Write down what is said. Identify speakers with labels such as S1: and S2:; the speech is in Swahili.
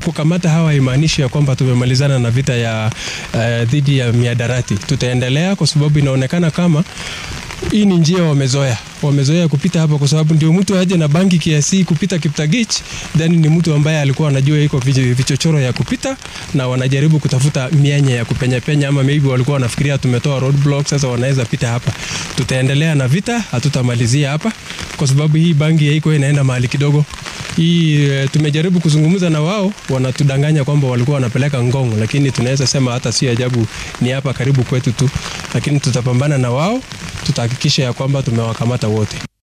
S1: kukamata hawa haimaanishi ya kwamba tumemalizana na vita ya uh, dhidi ya miadarati. Tutaendelea kwa sababu inaonekana kama hii ni njia wamezoea, wamezoea kupita hapa, kwa sababu ndio mtu aje na bangi kiasi kupita Kiptagich, then ni mtu ambaye alikuwa anajua iko vichochoro ya kupita, na wanajaribu kutafuta mianya ya kupenya penya, ama maybe walikuwa wanafikiria tumetoa roadblock, sasa wanaweza pita hapa. Tutaendelea na vita, hatutamalizia hapa, kwa sababu hii bangi haiko inaenda mahali kidogo hii tumejaribu kuzungumza na wao, wanatudanganya kwamba walikuwa wanapeleka Ngong, lakini tunaweza sema hata si ajabu, ni hapa karibu kwetu tu, lakini tutapambana na wao, tutahakikisha ya kwamba tumewakamata wote.